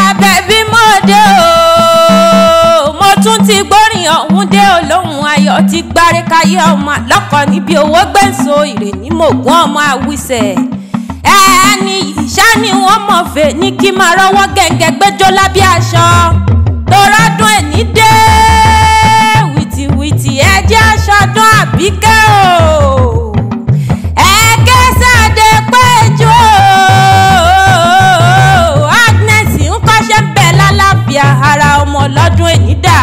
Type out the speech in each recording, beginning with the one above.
bẹ̀bí mọ́dé o mo tún ti gbórin ọ̀hún dé olóhùn ayọ̀ ti gbárí káyé ọmọ àlọ́kọ̀ níbi owó gbẹ̀ǹso ìrè ní mògùn ọmọ àwísẹ̀ ẹni ìṣá ni wọ́n mọ̀ fẹ́ ní kí máa rọ́wọ́ gẹ̀ǹgẹ̀ gbẹ́jọ́ lábẹ́ aṣọ torádùn ẹ̀ ní dé wìtìwìtì ẹjẹ́ aṣọdún àbíkẹ́ o ẹ̀ẹ́kẹ́sàdé péjọ Agnes ń kọ́ṣẹ́ ń bẹ̀ lálàáfíà ara ọmọ ọlọ́dún ènìdà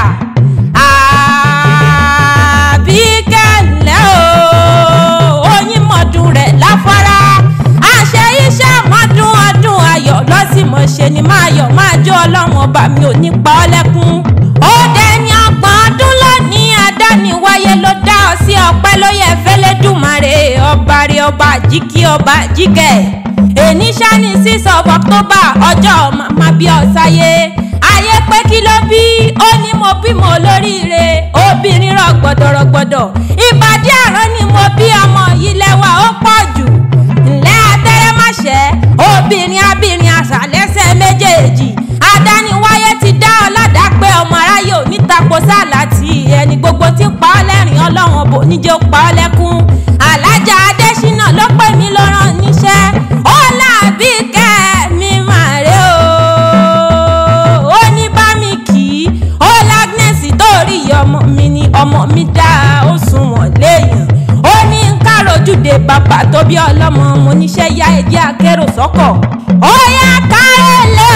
àbíkẹ́ ńlẹ́ o oyin mọ̀dún rẹ̀ láfárá àṣẹ iṣẹ́ mọ́dún ọdún ayọ̀ lọ́sìmọ̀ ṣe ni máa yọ̀ máa jó ọlọ́run ọba mi ò ní pa ọ́ lẹ́kún ó dẹni ọgbọ̀n ọdún lónìí adániwáyé ló dá ọ sí ọpẹ́ ló yẹ fẹ́lẹ́dùmarè ọba rẹ ọba jíkí ọba jíkẹ́ èní sani six of october ọjọ́ màmá bí ọ̀sáyé ayé pé kí ló bí ó ní mo bímọ olóríire obìnrin rọgbọdọrọgbọdọ ìbàdí àrán ni mo bí ọmọ yìí lẹ́wà ó pọ̀ jù ńlẹ́ atẹ́rẹ́mọ̀ṣẹ́ obìnrin abìnrin àṣàlẹ́sẹ̀ méjèèjì adániwáyé ti dá ọlọ́dà pé ọmọ aráyé ò ní tapo sáàlà tí ẹni gbogbo ti pa ọ́ lẹ́rìn ọlọ́run ọbọ̀ níjẹ́ ó pa ọ́ lẹ́kún alájà adésínà ló pè mí ló rán níṣẹ́ ó làbí kẹ́ mi màrè o ó ní bá mi kì í ó lágnẹ́sì tó rí ọmọ mi ni ọmọ mi dá ó sunwọ̀n léèyàn ó ní ń károjúde bàbá tó bí ọlọ́mọ mo níṣẹ́ yá ẹjẹ́ akérò sọ́kọ̀ ó yá kárẹ́lẹ́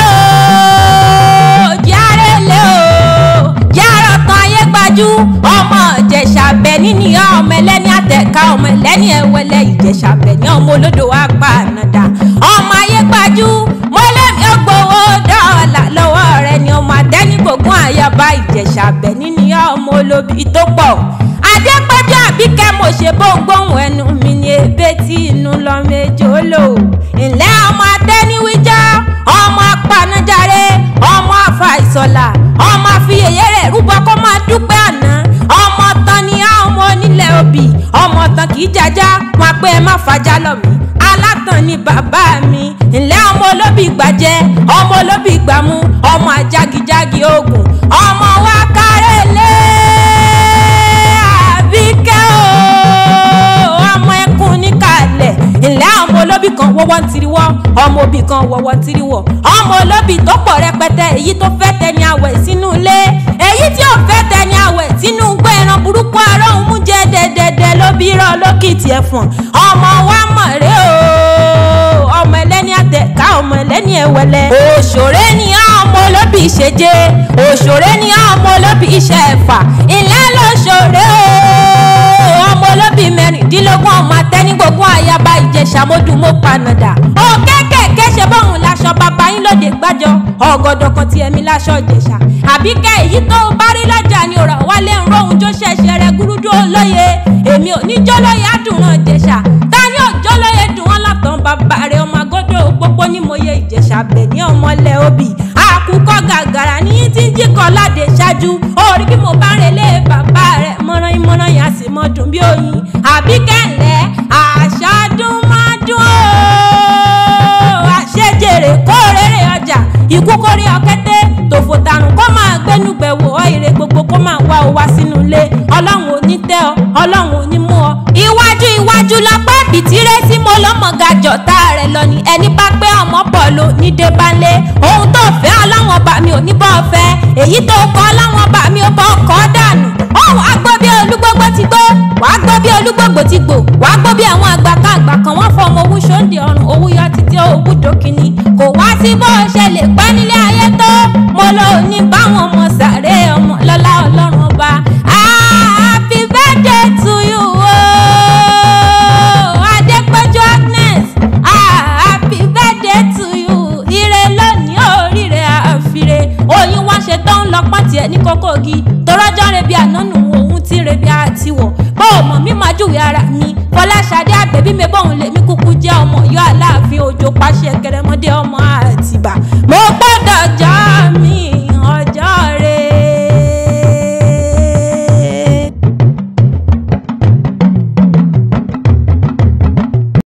o járẹ́lẹ́ o járọ̀ tán ayé gbajú ọmọ ìjẹ̀ṣà bẹ̀ni ní ọmọ ẹlẹ́ni àtẹ̀ká ọmọ ẹlẹ́ni ẹ̀wẹ̀lẹ̀ ìjẹ̀ṣà bẹ̀ni ọmọ olódò wa pa ànàdà ọmọ ayé gbajú mọ́lẹ́mi ògbówó dọ́ọ̀là lọ́wọ́ rẹ ni ọmọ àtẹ́nigbògún àyàbá ìjẹ̀ṣà bẹ̀ni ní ọmọ olóbi tó pọ̀ adépẹ́jọ́ àbíkẹ́ mo ṣe bóńgbóhùn ẹnu mi ní ebé tí inú lọ méjì ó lò ńlẹ́ ọmọ atẹ́niwíjọ́ ọmọ apanájáre ọmọ afàìsọ̀là ọmọ àfiyèyé rẹ̀ rúbọ kó máa dúpẹ́ àná ọmọ tán ni ọmọ onílẹ̀ òbí ọmọ tán kì í jájá wọn pé ẹ má fàjà lọ mí alátàn ni bàbá mi ńlẹ́ ọmọ olóbì gbàjẹ́ ọmọ olóbì gbàmú ọmọ ajágijági ogun ọmọ wa kárẹ́lẹ́ àbíkẹ́ o ọmọ ẹkùn níkàlẹ̀ ńlẹ́ ọmọ olóbì kan wọ́wọ́ ń tiriwọ́ ọmọ òbí kan wọ́wọ́ ń tiriwọ́ ọmọ olóbì tó pọ̀ rẹpẹtẹ èyí tó fẹ́ tẹni àwẹ̀ sínú ilé èyí tí ò fẹ́ tẹni àwẹ̀ sínú gbé ẹran burúkú arọ́hún mú jẹ́ dẹ́dẹ́dẹ́ ló bí rán lókìtì ẹ̀fọ̀n ọmọ wa mọ̀ rẹ o ọmọ ẹlẹ́ni àtẹ̀ká ọmọ ẹlẹ́ni ẹ̀wẹ̀lẹ̀ òṣòré ni ọmọ olóbì ìṣèjé òṣòré ni ọmọ olóbì iṣẹ́ ẹ̀fà ilé lóṣòré o ọmọ olóbì mẹ́rìndínlógún ọmọ atẹ́nigbógún àyàbá ìjẹ̀ṣà mọ́dúnmọ́ panadà ó kékèké ṣe bóun láṣọ bàbá yín lóde gbájọ ọgọdọ kan ti ẹ̀mí láṣọ ìjẹ̀ṣà àbíkẹ́ èyí tó bá rí lọ́jà ni òrà wálé ń rohun tó ṣẹ̀ṣẹ̀ rẹ̀ gúrúdú olóye èmi ò ní jọ́lóye àdùnrán ìjẹ̀ṣà ta ni ò jọ́lóye dùn wọ́n látàn bàbá rẹ̀ ọmọ agọ́dọ̀ pópó ní mòye ìjẹ̀ṣà bẹ̀ ní ọmọlẹ̀ obì àkùkọ gàgàrà ní tí ń jí kan láde ṣáájú orí bí mo bá ń relé bàbá rẹ̀ mọ́rán ìmọ̀ràn yà sì mọ́ dùn bí oyin àbíkẹ́ ńlẹ̀ àṣàdùn máa dùn ó àṣejèrè kó rere ọjà ikú kórè ọ̀kẹ́tẹ́ tòfò tàrùn kó máa gbénú gbẹ̀wò ọ̀ìrè gbogbo kó máa wá o wá sínú ilé ọlọ́run ò ní tẹ́ ọ ọlọ́run ò ní mú ọ. iwájú iwájú lọ́pẹ́ bìtírẹ́ tí mo lọ́mọ ga jọ̀tá rẹ̀ lọ ni ẹni bá pé ọmọ bọ̀ ló ní débánlé ohun tó fẹ́ ọlọ́run ọba mi ò ní bọ́ ọ fẹ́ èyí tó kọ́ ọlọ́run ọba mi ò bọ́ ọkọ̀ dànù ọ̀hún agbó bí olúgbógbó ti gbó wàá gbó bí olúgbógbó ti gbò wàá gbó bí àwọn àgbà kan àgbà kan wọ́n fọ ọmọ owó ṣòǹdè ọrùn owó yọ títí owó dókínì kò wá sí bó ṣe lè pẹ́ nílé ayé tó mo lò ní báwọn ọmọ sàré ọmọ lọ́lá ọlọ́run ọba happy birthday to you ooo adépẹ́jọ́ Agnes happy birthday to you ire lónìí oríire àfire oyin wá ṣe tó ń lọ pọ́ntì ẹ̀ ní kókógi torọ́jọ́ rebi ànánú òun ti rebi àtiwọ̀ bó o mọ̀ mí máa júwe ara mi fọláṣadé àgbẹ̀bí mi bóun lè